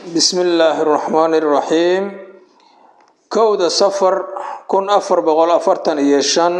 bismi illaahi raxmaani raxiim kowda safar kun afar boqol afartan iyo shan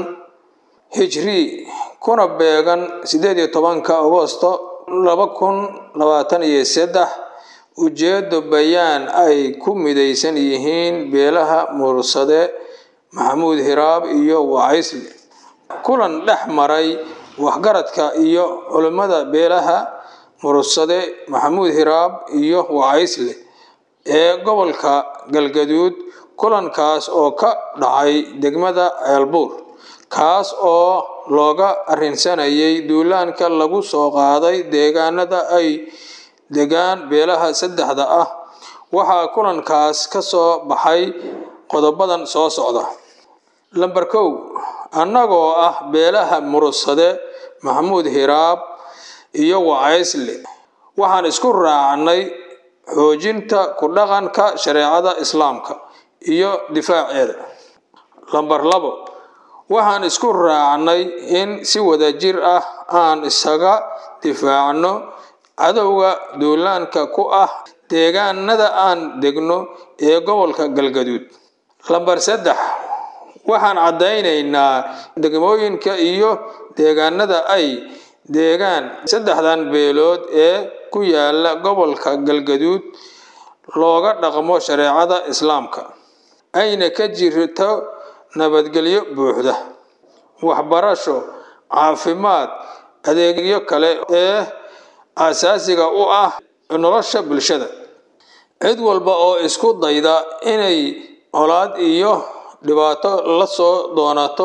hijri kuna beegan sideed iyo tobanka agosto laba kun labaatan iyo saddex ujeedo bayaan ay ku midaysan yihiin beelaha mursade maxamuud hiraab iyo wacaysle kulan dhex maray waxgaradka iyo culimmada beelaha mursade maxamuud hiraab iyo wacaysle ee gobolka galgaduud kulankaas oo ka dhacay degmada ceelbuur kaas oo looga arrinsanayay duulaanka lagu soo qaaday deegaanada ay degaan beelaha saddexda ah waxaa kulankaas ka soo baxay qodobadan soo socda lamber kow annagoo ah beelaha mursade maxamuud hiraab iyo wacaysle waxaan isku raacnay xoojinta ku dhaqanka shareecada islaamka iyo difaaceeda lamber labo waxaan isku raacnay in si wadajir ah aan isaga difaacno cadowga duulaanka ku ah deegaanada aan degno ee gobolka galgaduud lamber saddex waxaan caddaynaynaa degmooyinka iyo deegaanada ay deegaan saddexdan beelood ee ku yaala gobolka galgaduud looga dhaqmo shareecada islaamka ayna ka jirto nabadgelyo buuxda waxbarasho caafimaad adeegyo kale ee aasaasiga u ah nolosha bulshada cid walba oo isku dayda inay colaad iyo dhibaato la soo doonato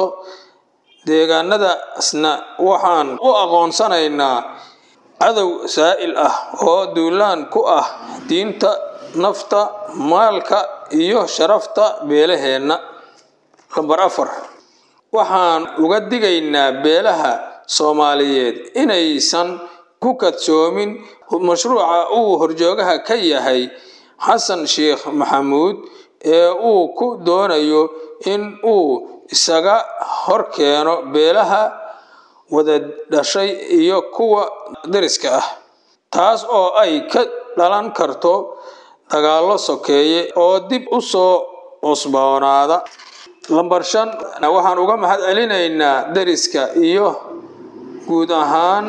deegaanadaasna waxaan u aqoonsanaynaa cadow saa'il ah oo duulaan ku ah diinta nafta maalka iyo sharafta beelaheenna lamber afar waxaan uga digaynaa beelaha soomaaliyeed inaysan ku kadsoomin mashruuca uu horjoogaha ka yahay xasan sheekh maxamuud ee uu ku doonayo in uu isaga hor keeno beelaha wada dhashay iyo kuwa dariska ah taas oo ay ka dhalan karto dagaallo sokeeye oo dib u soo cusboonaada lamber shan waxaan uga mahad celinaynaa dariska iyo guud ahaan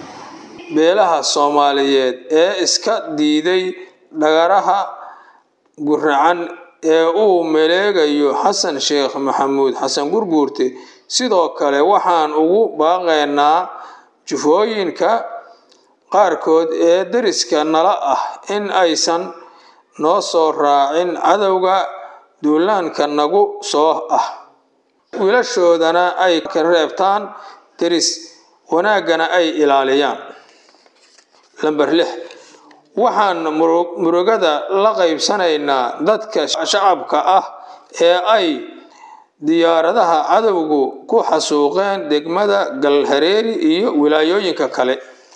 beelaha soomaaliyeed ee iska diiday dhagaraha guracan ee uu maleegayo xasan sheekh maxamuud xasan gurguurte sidoo kale waxaan ugu baaqaynaa jufooyinka qaarkood ee deriska nala ah in aysan noo soo raacin cadowga duulaanka nagu soo ah wiilashoodana ay ka reebtaan deris wanaaggana ay ilaaliyaan lamber lix waxaan murugada la qaybsanaynaa dadka shacabka ah ee ay diyaaradaha cadowgu ku xasuuqeen degmada galhareeri iyo wilaayooyinka kale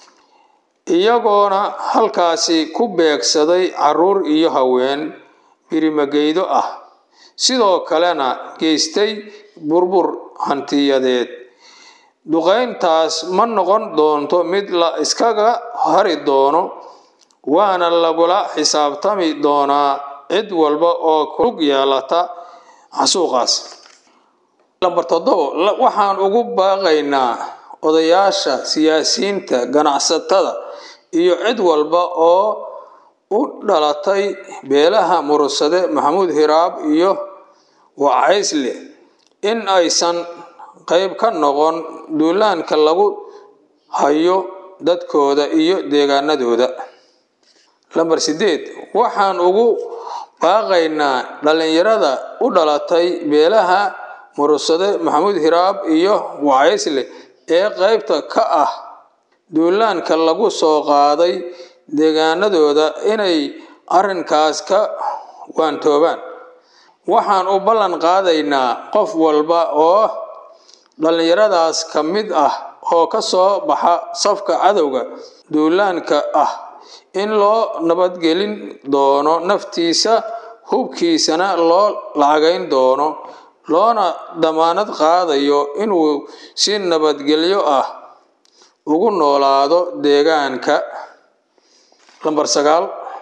iyagoona halkaasi ku beegsaday caruur iyo haween birimageydo ah sidoo kalena geystay burbur hantiyadeed duqayntaas ma noqon doonto mid la iskaga hari doono waana lagula xisaabtami doonaa cid walba oo kulug yeelata xasuuqaas lamber toddobo waxaan ugu baaqaynaa odayaasha siyaasiyiinta ganacsatada iyo cid walba oo u dhalatay beelaha mursade maxamuud hiraab iyo wacaysle in aysan qayb ka noqon duulaanka lagu hayo dadkooda iyo deegaanadooda lamber sideed waxaan ugu baaqaynaa dhallinyarada u dhalatay beelaha mursade maxamuud hiraab iyo wacaysle ee qaybta ka ah duulaanka lagu soo qaaday deegaanadooda inay arrinkaas ka waantoobaan waxaan u ballan qaadaynaa qof walba oo dhallinyaradaas ka mid ah oo ka soo baxa safka cadowga duulaanka ah in loo nabadgelin doono naftiisa hubkiisana loo lacagayn doono loona damaanad qaadayo inuu si nabadgelyo ah ugu noolaado deegaanka lamber sagaal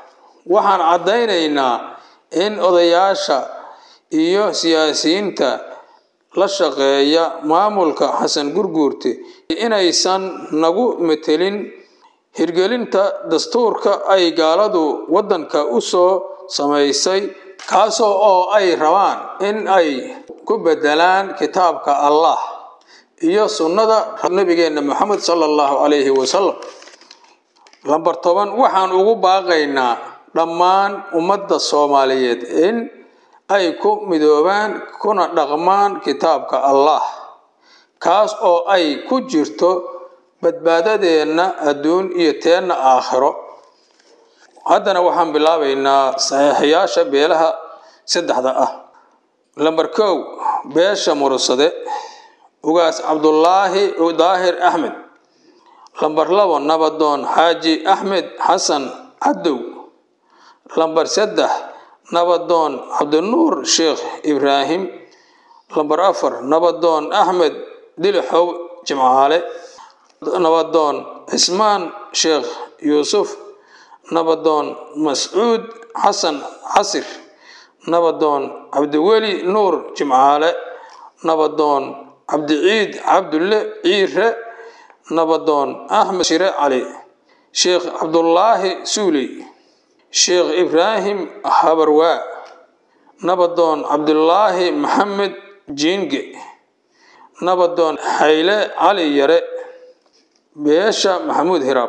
waxaan caddaynaynaa in odayaasha iyo siyaasiyiinta la shaqeeya maamulka xasan gurguurte inaysan nagu metelin hirgelinta dastuurka ay gaaladu waddanka u soo samaysay kaasoo oo ay rabaan in ay ku bedelaan kitaabka allah iyo sunnada nabigeenna maxamed sala allahu calayhi wasalam lambar toban waxaan ugu baaqaynaa dhammaan ummadda soomaaliyeed in ay ku midoobaan kuna dhaqmaan kitaabka allah kaas oo ay ku jirto badbaadadeenna adduun iyo teenna aakhiro haddana waxaan bilaabaynaa saxiixayaasha beelaha saddexda ah lambar kow beesha mursade ugaas cabdulaahi daahir axmed lambar labo nabadoon xaaji axmed xasan cadow lambar saddex nabadoon cabdinuur sheekh ibraahim lambar afar nabadoon axmed dilixow jimcaale nabadoon cismaan sheekh yuusuf nabadoon mascuud xasan casir nabadoon cabdiweli nuur jimcaale nabadoon cabdiciid cabdulle ciire nabadoon axmed shire cali sheekh cabdulaahi suuley sheekh ibraahim habarwaa nabadoon cabdulaahi maxamed jiinge nabadoon xayle cali yare beesha maxamuud hiraab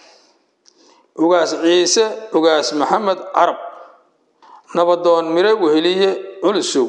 ugaas ciise ugaas maxamed carab nabadoon mire weheliye culusow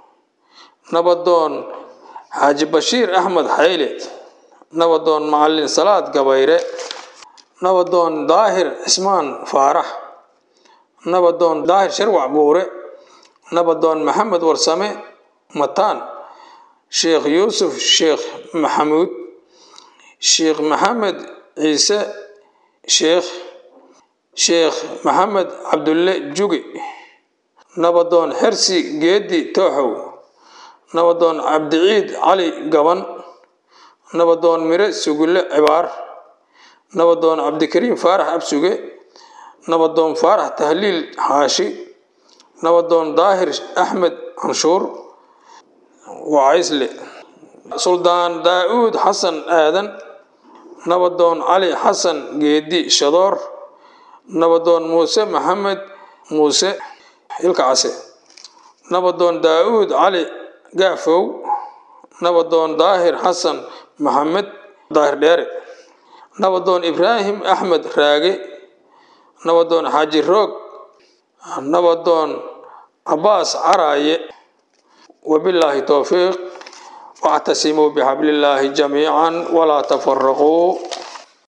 nabadoon xaaji bashiir axmed xayle nabadoon macalin salaad gabayre nabadoon daahir cismaan faarax nabadoon daahir sharwac buure nabadoon maxamed warsame mataan sheekh yuusuf sheekh maxamuud sheekh maxamed ciise sheekh sheekh maxamed cabdulle juge nabadoon xersi geedi tooxow nabadoon cabdiciid cali gaban nabadoon mire sugulle cibaar nabadoon cabdikariim faarax absuge nabadoon faarax tahliil xaashi nabadoon daahir axmed canshuur wacaysle suldaan daa-uud xasan aadan nabadoon cali xasan geedi shadoor nabadoon muuse maxamed muuse ilka case nabadoon daa-uud cali gaafow nabadoon daahir xasan maxamed daahir dheere nabadoon ibraahim axmed raage nabadoon xaaji roog nabadoon cabaas caraaye wabilaahi towfiiq واعتصموا بحبل الله جميعا ولا تفرقوا